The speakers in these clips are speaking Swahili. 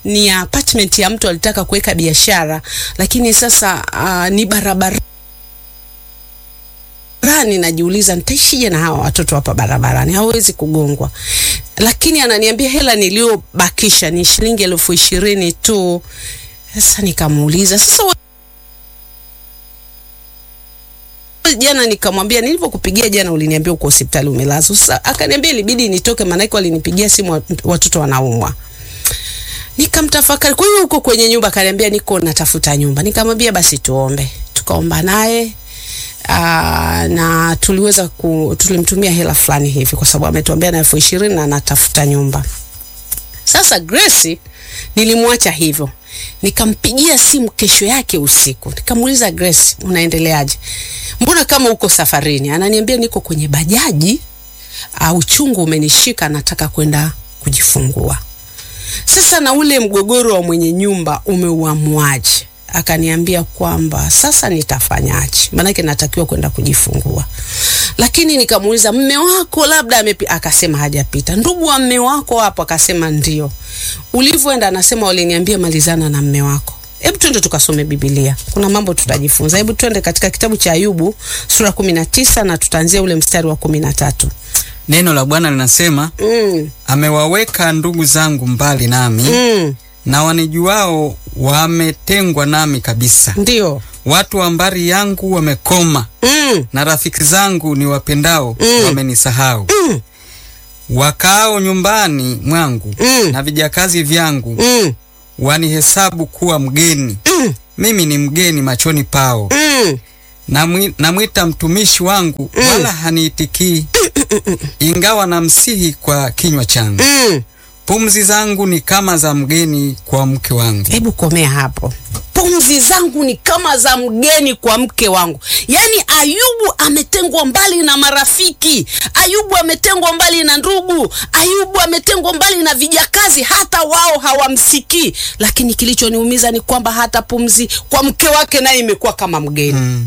ni apartment ya mtu alitaka kuweka biashara, lakini sasa uh, ni barabara barabarani najiuliza nitaishije na hawa watoto hapa barabarani, hawezi kugongwa. Lakini ananiambia hela niliyobakisha ni shilingi elfu ishirini tu. Sasa nikamuuliza sasa we- jana nikamwambia nilivyokupigia jana uliniambia uko hospitali umelazwa. Sasa akaniambia ilibidi nitoke, maanake walinipigia simu wat- watoto wanaumwa. Nikamtafakari, kwa hiyo uko kwenye nyumba? Akaniambia niko natafuta nyumba. Nikamwambia basi tuombe. Tukaomba naye Aa, na tuliweza ku, tulimtumia hela fulani hivi kwa sababu ametuambia na elfu ishirini na anatafuta nyumba. Sasa Grace nilimwacha hivyo, nikampigia simu kesho yake usiku, nikamuuliza Grace, unaendeleaje? Mbona kama uko safarini? Ananiambia niko kwenye bajaji, uh, uchungu umenishika, nataka kwenda kujifungua. Sasa na ule mgogoro wa mwenye nyumba umeuamuaje? Akaniambia kwamba sasa nitafanyaje, maanake natakiwa kwenda kujifungua. Lakini nikamuuliza mme wako labda amepi, akasema hajapita. Ndugu wa mme wako hapo? Akasema ndio. Ulivyoenda? Anasema waliniambia malizana na mme wako. Hebu twende tukasome Biblia, kuna mambo tutajifunza. Hebu twende katika kitabu cha Ayubu sura kumi na tisa na tutaanzia ule mstari wa kumi na tatu. Neno la Bwana linasema Mm, amewaweka ndugu zangu mbali nami mm, na wanijuao wametengwa nami kabisa. ndio. Watu wa mbari yangu wamekoma, Mm, na rafiki zangu ni wapendao Mm. wamenisahau. mm, Wakaao nyumbani mwangu Mm. na vijakazi vyangu mm, wanihesabu kuwa mgeni. mm, Mimi ni mgeni machoni pao. mm. Namwi- Namwita mtumishi wangu wala haniitikii, ingawa namsihi kwa kinywa changu. Mm. Pumzi zangu ni kama za mgeni kwa mke wangu. Hebu komea hapo. Pumzi zangu ni kama za mgeni kwa mke wangu. Yaani Ayubu ametengwa mbali na marafiki, Ayubu ametengwa mbali na ndugu, Ayubu ametengwa mbali na vijakazi, hata wao hawamsikii. Lakini kilichoniumiza ni kwamba hata pumzi kwa mke wake naye imekuwa kama mgeni. Mm.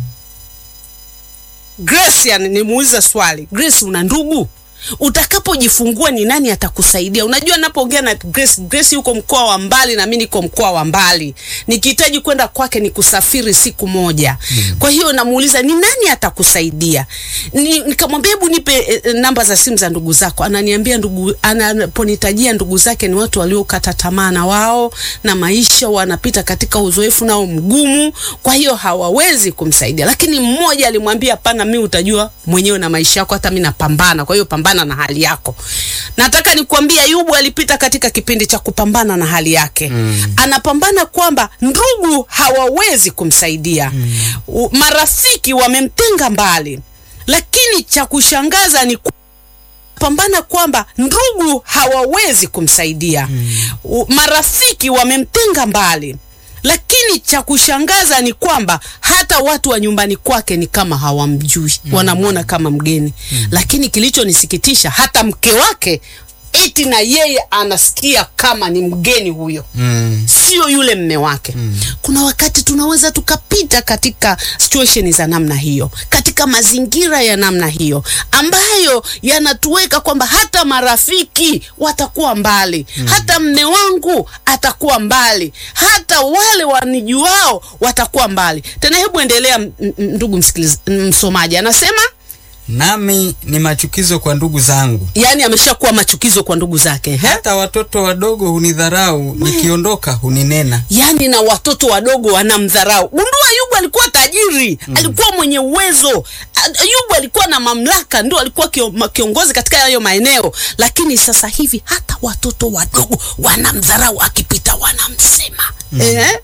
Grace, yani nimuuliza swali, Grace, una ndugu? Utakapojifungua ni nani atakusaidia? Unajua, napoongea na Grace, Grace yuko mkoa wa mbali na mimi niko mkoa wa mbali, nikihitaji kwenda kwake ni kusafiri siku moja. Kwa hiyo namuuliza ni nani atakusaidia? Ni, nikamwambia hebu nipe eh, eh, namba za simu za ndugu zako. Ananiambia ndugu, anaponitajia ndugu zake ni watu waliokata tamaa na wao na maisha, wanapita katika uzoefu nao mgumu, kwa hiyo hawawezi kumsaidia. Lakini mmoja alimwambia hapana, mimi utajua mwenyewe na maisha yako, hata mimi napambana, kwa hiyo pambana na hali yako. Nataka nikwambie Ayubu alipita katika kipindi cha kupambana na hali yake mm. Anapambana kwamba ndugu hawawezi kumsaidia mm. Marafiki wamemtenga mbali, lakini cha kushangaza ni ku- pambana kwamba ndugu hawawezi kumsaidia mm. Marafiki wamemtenga mbali, lakini cha kushangaza ni kwamba hata watu wa nyumbani kwake ni kama hawamjui mm. Wanamwona kama mgeni mm. Lakini kilichonisikitisha hata mke wake eti na yeye anasikia kama ni mgeni huyo Mm. sio yule mme wake mm. Kuna wakati tunaweza tukapita katika situation za namna hiyo, katika mazingira ya namna hiyo ambayo yanatuweka kwamba hata marafiki watakuwa mbali mm. Hata mme wangu atakuwa mbali, hata wale wanijuao watakuwa mbali. Tena hebu endelea, m- m- ndugu msikiliz, msomaji anasema Nami ni machukizo kwa ndugu zangu, yani ameshakuwa machukizo kwa ndugu zake he? hata watoto wadogo hunidharau, nikiondoka huninena. yani na watoto wadogo wanamdharau. Gundua, Ayubu alikuwa tajiri mm. alikuwa mwenye uwezo. A- Ayubu alikuwa na mamlaka, ndio alikuwa kio, ma- kiongozi katika hayo maeneo, lakini sasa hivi hata watoto wadogo wanamdharau, akipita wanamsema mm. eh?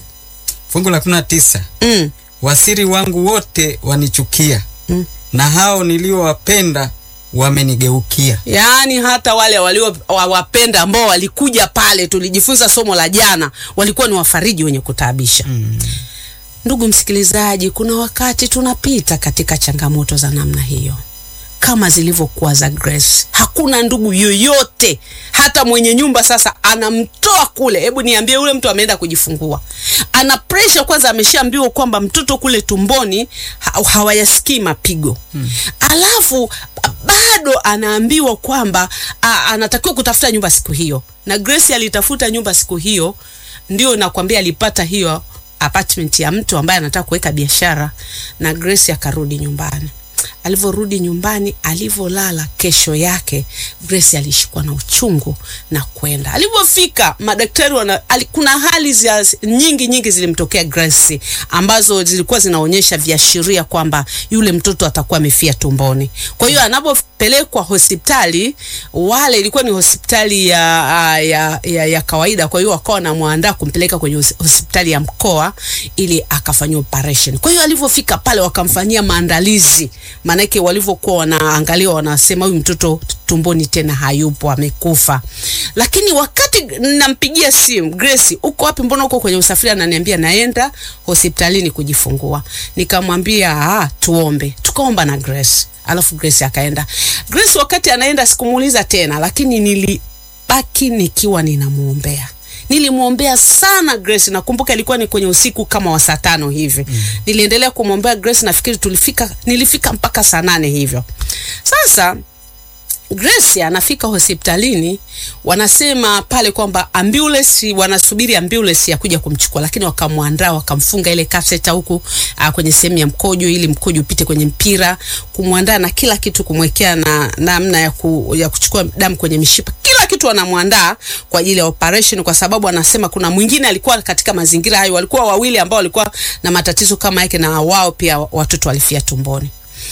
Fungu la kumi na tisa mm. wasiri wangu wote wanichukia Mm. na hao niliowapenda wamenigeukia. Yaani hata wale waliowapenda ambao walikuja pale, tulijifunza somo la jana, walikuwa ni wafariji wenye kutaabisha Mm. Ndugu msikilizaji, kuna wakati tunapita katika changamoto za namna hiyo. kama zilivyokuwa za Grace. Hakuna ndugu yoyote, hata mwenye nyumba sasa anamtoa kule. Hebu niambie, yule mtu ameenda kujifungua, ana pressure kwanza, ameshaambiwa kwamba mtoto kule tumboni ha hawayasikii mapigo hmm. Alafu bado anaambiwa kwamba a, anatakiwa kutafuta nyumba siku hiyo, na Grace alitafuta nyumba siku hiyo, ndio nakwambia alipata hiyo apartment ya mtu ambaye anataka kuweka biashara, na Grace akarudi nyumbani. Alivyorudi nyumbani, alivyolala, kesho yake Grace alishikwa na uchungu na kwenda. Alivyofika madaktari wana, ali, kuna hali zia, nyingi nyingi zilimtokea Grace ambazo zilikuwa zinaonyesha viashiria kwamba yule mtoto atakuwa amefia tumboni. Kwa hiyo anapopelekwa hospitali, wale ilikuwa ni hospitali ya, ya, ya, ya kawaida, kwa hiyo wakawa wanamwandaa kumpeleka kwenye hospitali ya mkoa ili akafanyia operation. Kwa hiyo alivyofika pale wakamfanyia maandalizi maanake walivyokuwa wanaangalia wanasema huyu mtoto tumboni tena hayupo, amekufa. Lakini wakati nampigia simu Grace, uko wapi? Mbona uko kwenye usafiri? Ananiambia naenda hospitalini kujifungua. Nikamwambia ah, tuombe. Tukaomba na Grace, alafu Grace akaenda. Grace wakati anaenda sikumuuliza tena, lakini nilibaki nikiwa ninamuombea nilimwombea sana Grace. Nakumbuka ilikuwa ni kwenye usiku kama wa saa tano hivi mm. Niliendelea kumwombea Grace, nafikiri tulifika, nilifika mpaka saa nane hivyo. Sasa Grace anafika hospitalini, wanasema pale kwamba ambulance, wanasubiri ambulance ya kuja kumchukua, lakini wakamwandaa, wakamfunga ile catheter huku uh, kwenye sehemu ya mkojo, ili mkojo upite kwenye mpira, kumwandaa na kila kitu, kumwekea na namna ya, ku, ya kuchukua damu kwenye mishipa, kila kitu wanamwandaa kwa ajili ya operation, kwa sababu anasema kuna mwingine alikuwa katika mazingira hayo, walikuwa wawili ambao walikuwa na matatizo kama yake, na wao pia watoto walifia tumboni.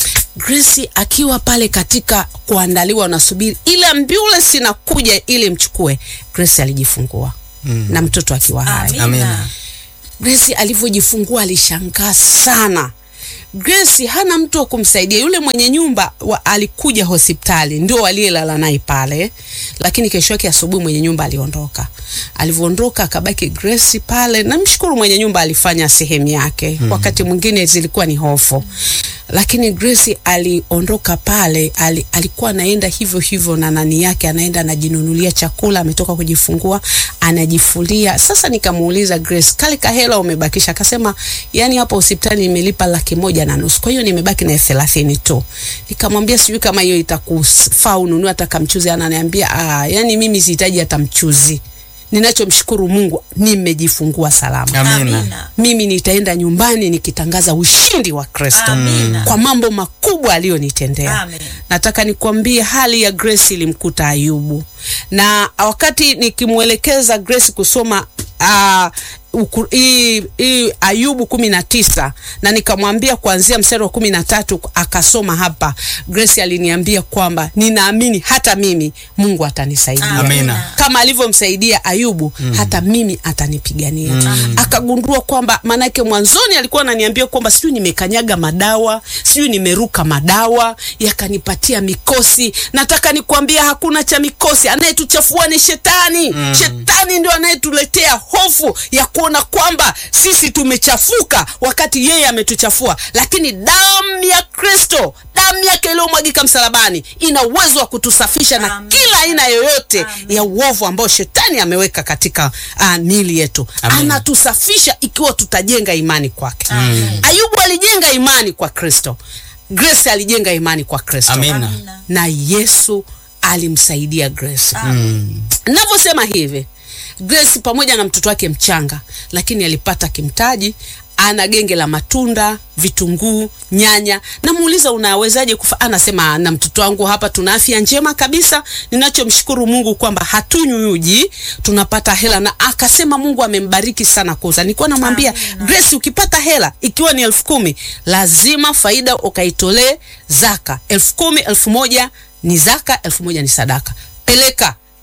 Grace akiwa pale katika kuandaliwa, nasubiri ile ambulance inakuja ili mchukue. Grace alijifungua mm. na mtoto akiwa hai. Amina. Grace alivyojifungua alishangaa sana. Grace hana mtu wa kumsaidia. Yule mwenye nyumba wa, alikuja hospitali ndio waliyelala naye pale, lakini kesho yake asubuhi mwenye nyumba aliondoka. Alivyoondoka akabaki Grace pale. Namshukuru mwenye nyumba alifanya sehemu yake mm. wakati mwingine zilikuwa ni hofu lakini Grace aliondoka pale, ali, alikuwa anaenda hivyo hivyo na nani yake, anaenda anajinunulia chakula, ametoka kujifungua anajifulia. Sasa nikamuuliza Grace, kale kahela umebakisha? Akasema yani hapo hospitali nimelipa laki moja na nusu, kwa hiyo nimebaki na elfu thelathini tu. Nikamwambia sijui kama hiyo itakufaa ununue hata kamchuzi. Ananiambia ah, yani mimi sihitaji hata mchuzi ninachomshukuru Mungu nimejifungua salama. Amina. Mimi nitaenda nyumbani nikitangaza ushindi wa Kristo Amina. kwa mambo makubwa aliyonitendea. Amen. Nataka nikwambie hali ya Grace ilimkuta Ayubu, na wakati nikimwelekeza Grace kusoma uh, uku, i, i, Ayubu kumi na tisa na nikamwambia kuanzia mstari wa kumi na tatu akasoma hapa. Grace aliniambia kwamba ninaamini hata mimi Mungu atanisaidia Amina. kama alivyomsaidia Ayubu mm. hata mimi atanipigania. mm. Akagundua kwamba maanake mwanzoni alikuwa ananiambia kwamba sijui nimekanyaga madawa, sijui nimeruka madawa yakanipatia mikosi. Nataka nikwambia hakuna cha mikosi, anayetuchafua ni shetani. mm. Shetani ndio anayetuletea hofu ya kuona kwamba sisi tumechafuka wakati yeye ametuchafua, lakini damu ya Kristo, damu yake iliyomwagika msalabani ina uwezo wa kutusafisha na Amen. kila aina yoyote Amen. ya uovu ambao shetani ameweka katika uh, miili yetu. Amen. Anatusafisha ikiwa tutajenga imani kwake. Amen. Ayubu alijenga imani kwa Kristo. Grace alijenga imani kwa Kristo. Amina. Amina. Na Yesu alimsaidia Grace. Amen. Navyosema hivi, Grace pamoja na mtoto wake mchanga, lakini alipata kimtaji. Ana genge la matunda, vitunguu, nyanya. Namuuliza, unawezaje kufa? Anasema na mtoto wangu hapa tuna afya njema kabisa, ninachomshukuru Mungu kwamba hatunywi uji, tunapata hela. Na akasema Mungu amembariki sana kuuza. Nilikuwa namwambia Amina. Grace, ukipata hela ikiwa ni elfu kumi lazima faida ukaitolee zaka. elfu kumi elfu moja ni zaka, elfu moja ni sadaka. Peleka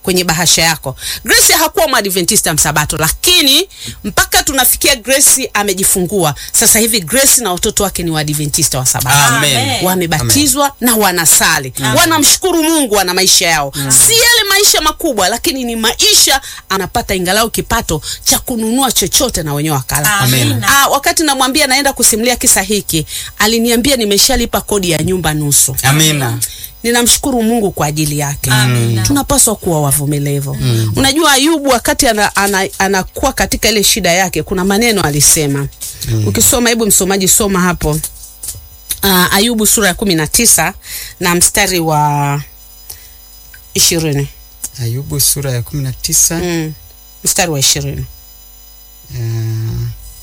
kwenye bahasha yako. Grace hakuwa mwadventista msabato, lakini mpaka tunafikia Grace amejifungua sasa hivi, Grace na watoto wake ni waadventista wa sabato Amen. Amen. wamebatizwa na wanasali wanamshukuru Mungu, wana maisha yao si yale maisha makubwa, lakini ni maisha anapata ingalau kipato cha kununua chochote na wenyewe wakala. Amen. Ah, wakati namwambia naenda kusimulia kisa hiki, aliniambia nimeshalipa kodi ya nyumba nusu. Amina. Ninamshukuru Mungu kwa ajili yake. Amina. Tunapaswa kuwa wavumilivu. Unajua Ayubu wakati ana, ana, anakuwa katika ile shida yake, kuna maneno alisema. Ukisoma, hebu msomaji soma hapo. Uh, Ayubu sura ya kumi na tisa na mstari wa ishirini Ayubu sura ya kumi na tisa mm. mstari wa ishirini uh,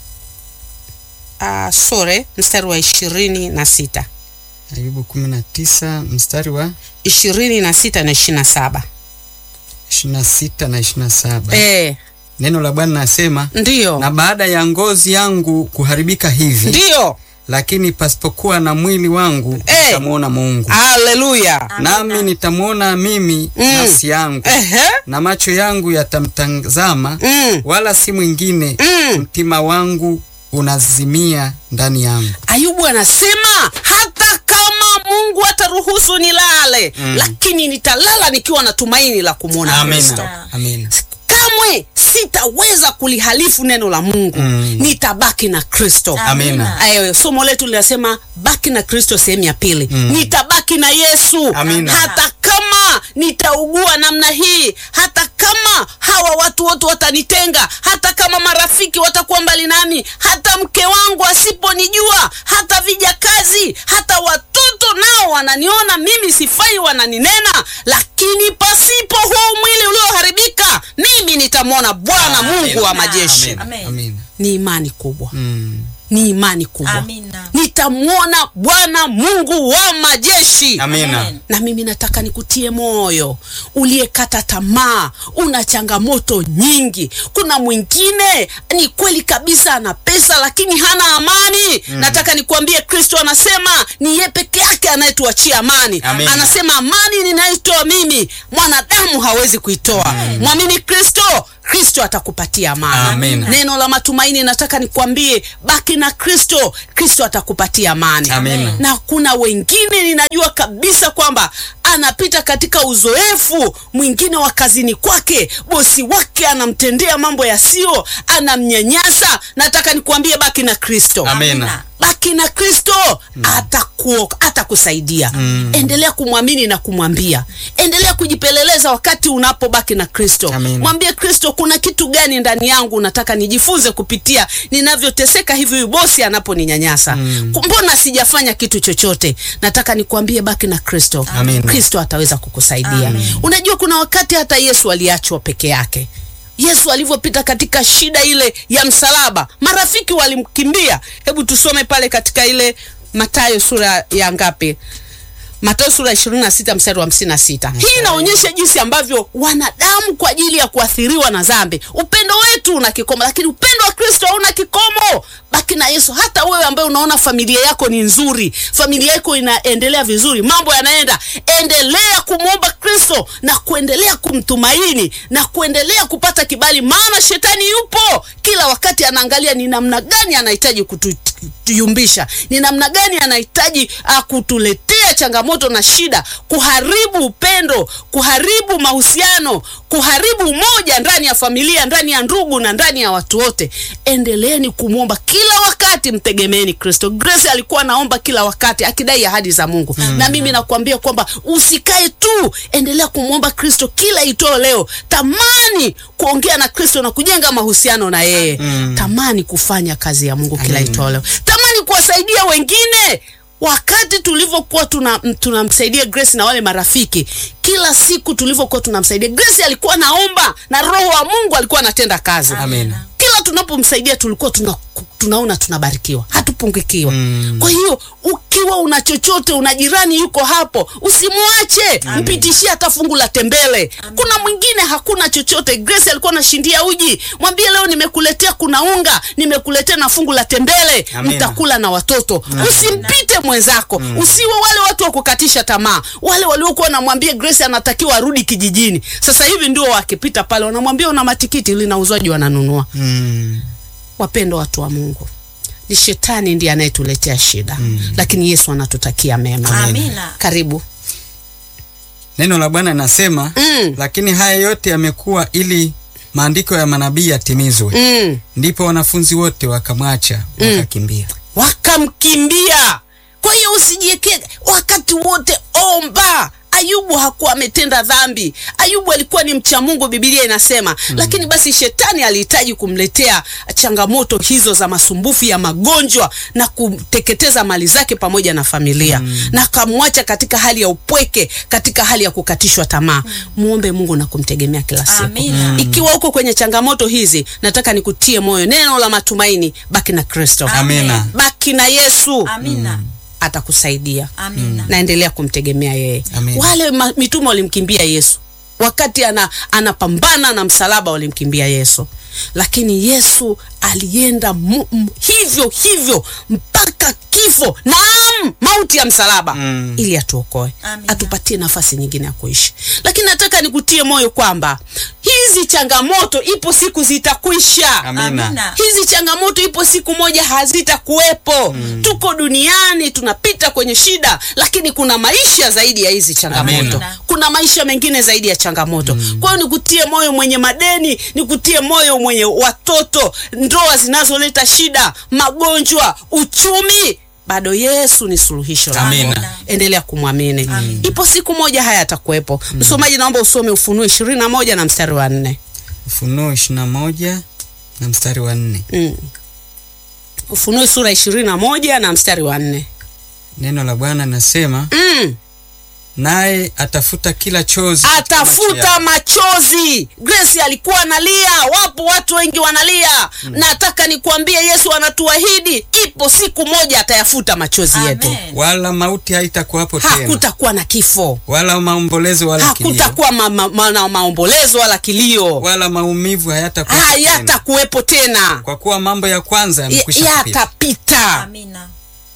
uh, sore mstari wa ishirini na sita Ayubu kumi na tisa mstari wa ishirini na sita na ishirini na saba ishirini na sita na ishirini na saba Eh, Neno la Bwana nasema, ndiyo na baada ya ngozi yangu kuharibika hivi, ndiyo, lakini pasipokuwa na mwili wangu Eh. nitamwona Mungu, haleluya. nami nitamwona mimi Mm. nafsi yangu, Ehe, na macho yangu yatamtazama, mm. wala si mwingine. Mm. Mtima wangu unazimia ndani yangu. Ayubu anasema hata kama Mungu ataruhusu nilale, Mm. lakini nitalala nikiwa na tumaini la kumwona Kristo. Amina. Amina. Kamwe sitaweza kulihalifu neno la Mungu. Mm. Nitabaki na Kristo. Amina. Ayo, somo letu linasema baki na Kristo, sehemu ya pili. Mm. Nitabaki na Yesu Amina. hata kama nitaugua namna hii, hata kama hawa watu wote watanitenga, hata kama marafiki watakuwa mbali nami, hata mke wangu asiponijua, hata vijakazi, hata watoto nao wananiona mimi sifai, wananinena, lakini pasipo huu mwili ulioharibika, mimi nitamwona Bwana Mungu wa majeshi. Amina. Amen. Amina. Ni imani kubwa, Mm. ni imani kubwa. Amina. Nitamwona Bwana Mungu wa majeshi. Amina. Amen. Na mimi nataka nikutie moyo uliyekata tamaa, una changamoto nyingi. Kuna mwingine ni kweli kabisa ana pesa lakini hana amani. Nataka nikuambie, Kristo anasema ni yeye peke yake anayetuachia amani. Amina. Anasema amani ninayoitoa mimi mwanadamu hawezi kuitoa. Mwamini Kristo, Kristo atakupatia amani. Amina. Neno la matumaini, nataka nikwambie, baki na Kristo, Kristo atakupatia amani Amina. na kuna wengine ninajua kabisa kwamba anapita katika uzoefu mwingine wa kazini kwake, bosi wake anamtendea mambo yasiyo, anamnyanyasa. Nataka nikuambie baki na Kristo Amina. baki na Kristo atakuo atakusaidia. Endelea kumwamini na kumwambia, endelea kujipeleleza wakati unapobaki na Kristo. Amen. Mwambie Kristo, kuna kitu gani ndani yangu nataka nijifunze kupitia ninavyoteseka hivi, huyu bosi anaponinyanyasa. Mbona sijafanya kitu chochote? Nataka nikuambie, baki na Kristo. Amen. Kristo ataweza kukusaidia. Unajua, kuna wakati hata Yesu aliachwa peke yake. Yesu alivyopita katika shida ile ya msalaba, marafiki walimkimbia. Hebu tusome pale katika ile Mathayo sura ya ngapi? Mathayo sura ya 26 mstari wa 56. Hii inaonyesha jinsi ambavyo wanadamu kwa ajili ya kuathiriwa na dhambi, upendo wetu una kikomo, lakini upendo wa Kristo hauna kikomo. Baki na Yesu. Hata wewe ambaye unaona familia yako ni nzuri, familia yako inaendelea vizuri, mambo yanaenda, endelea kumwomba Kristo na kuendelea kumtumaini na kuendelea kupata kibali, maana shetani yupo kila wakati, anaangalia ni namna gani anahitaji kutuyumbisha, ni namna gani anahitaji uh, kutuletea changamoto na shida, kuharibu upendo, kuharibu mahusiano, kuharibu umoja ndani ya familia, ndani ya ndugu na ndani ya watu wote. Endeleeni kumwomba kila wakati, mtegemeeni Kristo. Grace alikuwa anaomba kila wakati akidai ahadi za Mungu na mimi nakuambia kwamba usikae tu, endelea kumwomba Kristo kila itoo leo. Tamani kuongea na Kristo na kujenga mahusiano na yeye. Tamani kufanya kazi ya Mungu kila itoo leo. Tamani kuwasaidia wengine wakati tulivyokuwa tuna tunamsaidia Grace na wale marafiki, kila siku tulivyokuwa tunamsaidia Grace, alikuwa naomba na Roho wa Mungu alikuwa anatenda kazi. Amina. Kila tunapomsaidia tulikuwa tuna, tunaona tunabarikiwa. Hatupo kupungukiwa Mm. kwa hiyo ukiwa una chochote una jirani yuko hapo usimwache mpitishie hata fungu la tembele kuna mwingine hakuna chochote grace alikuwa anashindia uji mwambie leo nimekuletea kuna unga nimekuletea na fungu la tembele Amina. mtakula na watoto usimpite mwenzako usiwe wale watu wa kukatisha tamaa wale waliokuwa wanamwambia grace anatakiwa arudi kijijini sasa hivi ndio wakipita pale wanamwambia una matikiti linauzwaji wananunua Mm. wapendo watu wa mungu ni shetani ndiye anayetuletea shida mm. lakini yesu anatutakia mema Amina. karibu Neno la Bwana linasema Mm. lakini haya yote yamekuwa ili maandiko ya manabii yatimizwe. mm. Ndipo wanafunzi wote wakamwacha wakakimbia. wakamkimbia kwa hiyo usijiekee wakati wote omba ayubu hakuwa ametenda dhambi ayubu alikuwa ni mcha mungu bibilia inasema mm. lakini basi shetani alihitaji kumletea changamoto hizo za masumbufu ya magonjwa na kuteketeza mali zake pamoja na familia mm. na akamwacha katika hali ya upweke katika hali ya kukatishwa tamaa muombe mungu na kumtegemea kila siku Amina. ikiwa uko kwenye changamoto hizi nataka nikutie moyo neno la matumaini baki na kristo Amina. baki na yesu Amina. atakusaidia Amina. naendelea kumtegemea yeye Amen. wale ma, mitume walimkimbia yesu wakati ana, anapambana na msalaba walimkimbia yesu lakini yesu alienda mu, m, hivyo hivyo mpaka kifo naam mauti ya msalaba Mm. ili atuokoe Amina. atupatie nafasi nyingine ya kuishi lakini nataka nikutie moyo kwamba hizi changamoto ipo siku zitakwisha Amina. Amina. hizi changamoto ipo siku moja hazitakuwepo mm. tuko duniani tunapita kwenye shida lakini kuna maisha zaidi ya hizi changamoto Amina. kuna maisha mengine zaidi ya changamoto mm. kwa hiyo nikutie moyo mwenye madeni nikutie moyo mwenye watoto ndoa zinazoleta shida magonjwa uchumi bado yesu ni suluhisho lako. Amina. endelea kumwamini Amina. ipo siku moja haya yatakuwepo msomaji naomba usome ufunuo ishirini na moja na mstari wa nne Ufunuo ishirini na moja na mstari wa nne. mm. ufunuo sura ishirini na moja na mstari wa nne Neno la Bwana linasema mm. naye atafuta kila chozi katika macho atafuta yao. machozi grace alikuwa analia wapo watu wengi wanalia nataka nikuambie yesu anatuahidi ipo siku moja atayafuta machozi yetu Amen. wala mauti haitakuwapo tena hakutakuwa na kifo wala maombolezo wala kilio hakutakuwa ma, ma, ma, na maombolezo wala kilio wala maumivu hayatakuwapo tena hayatakuwepo tena kwa kuwa mambo ya kwanza Ya- yamekwisha kupita. yatapita Amina.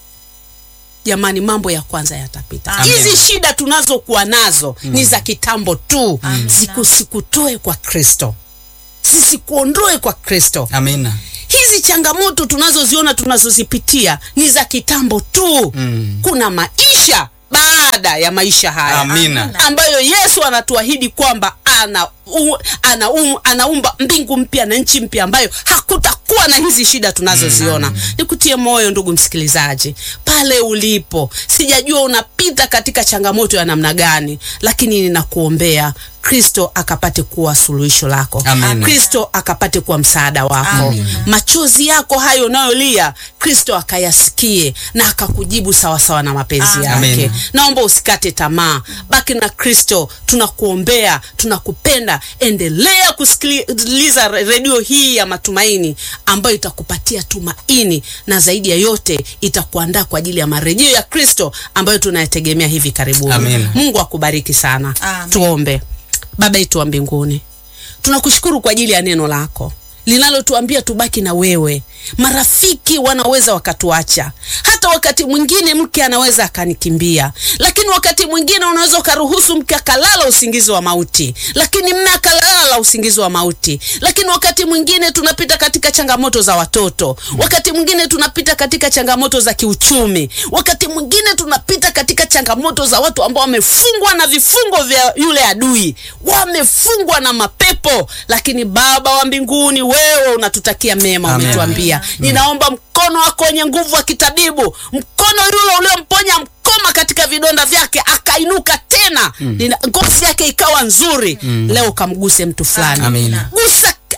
jamani mambo ya kwanza yatapita Amen. hizi shida tunazokuwa nazo ni za kitambo tu Amen. Siku- sikutoe kwa kristo sisikuondoe kwa kristo Amina. hizi changamoto tunazoziona tunazozipitia ni za kitambo tu Mm. kuna maisha baada ya maisha haya Amina. Amina. ambayo yesu anatuahidi kwamba ana u, ana um, anaumba mbingu mpya na nchi mpya ambayo hakutakuwa na hizi shida tunazoziona nikutie moyo ndugu msikilizaji pale ulipo sijajua unapita katika changamoto ya namna gani lakini ninakuombea kristo akapate kuwa suluhisho lako Amina. kristo akapate kuwa msaada wako Amina. machozi yako hayo unayolia kristo akayasikie na akakujibu sawasawa na mapenzi Amina. yake Amina. naomba usikate tamaa baki na kristo tunakuombea tunakupenda endelea kusikiliza re- redio hii ya matumaini ambayo itakupatia tumaini na zaidi ya yote itakuandaa kwa ajili ya marejeo ya kristo ambayo tunayategemea hivi karibuni Amina. mungu akubariki sana Amen. tuombe baba yetu wa mbinguni tunakushukuru kwa ajili ya neno lako linalotuambia tubaki na wewe marafiki wanaweza wakatuacha hata wakati mwingine mke anaweza akanikimbia lakini wakati mwingine unaweza ukaruhusu mke akalala usingizi wa mauti lakini mme akalala usingizi wa mauti lakini wakati mwingine tunapita katika changamoto za watoto wakati mwingine tunapita katika changamoto za kiuchumi wakati mwingine tunapita katika changamoto za watu ambao wamefungwa na vifungo vya yule adui wamefungwa na mapepo lakini baba wa mbinguni wewe unatutakia mema Amen. umetuambia ninaomba mkono wako wenye nguvu wa kitabibu mkono yule uliomponya mkoma katika vidonda vyake akainuka tena Nina- ngozi yake ikawa nzuri leo kamguse mtu fulani Amina. gusa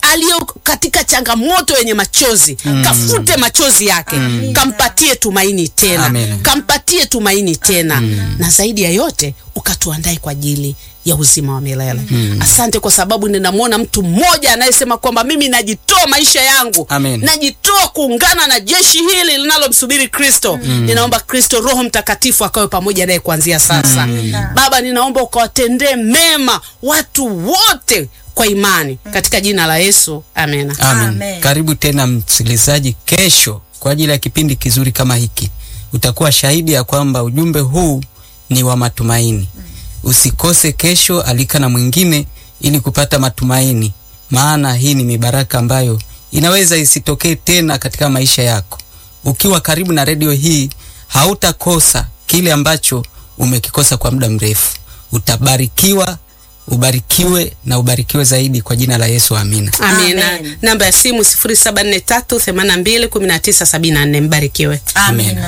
aliyo katika changamoto yenye machozi kafute machozi yake kampatie tumaini tena Amen. kampatie tumaini tena na zaidi ya yote ukatuandae kwa ajili ya uzima wa milele asante kwa sababu ninamwona mtu mmoja anayesema kwamba mimi najitoa maisha yangu Amen. najitoa kuungana na jeshi hili linalomsubiri kristo ninaomba kristo roho mtakatifu akawe pamoja naye kuanzia sasa baba ninaomba ukawatendee mema watu wote kwa imani katika jina la yesu amena Amen. Amen. Karibu tena msikilizaji, kesho kwa ajili ya kipindi kizuri kama hiki. Utakuwa shahidi ya kwamba ujumbe huu ni wa matumaini. Usikose kesho, alika na mwingine ili kupata matumaini, maana hii ni mibaraka ambayo inaweza isitokee tena katika maisha yako. Ukiwa karibu na redio hii, hautakosa kile ambacho umekikosa kwa muda mrefu. Utabarikiwa, ubarikiwe na ubarikiwe zaidi kwa jina la Yesu, amina. amina Amen. namba ya simu 0743821974 mbarikiwe Amina.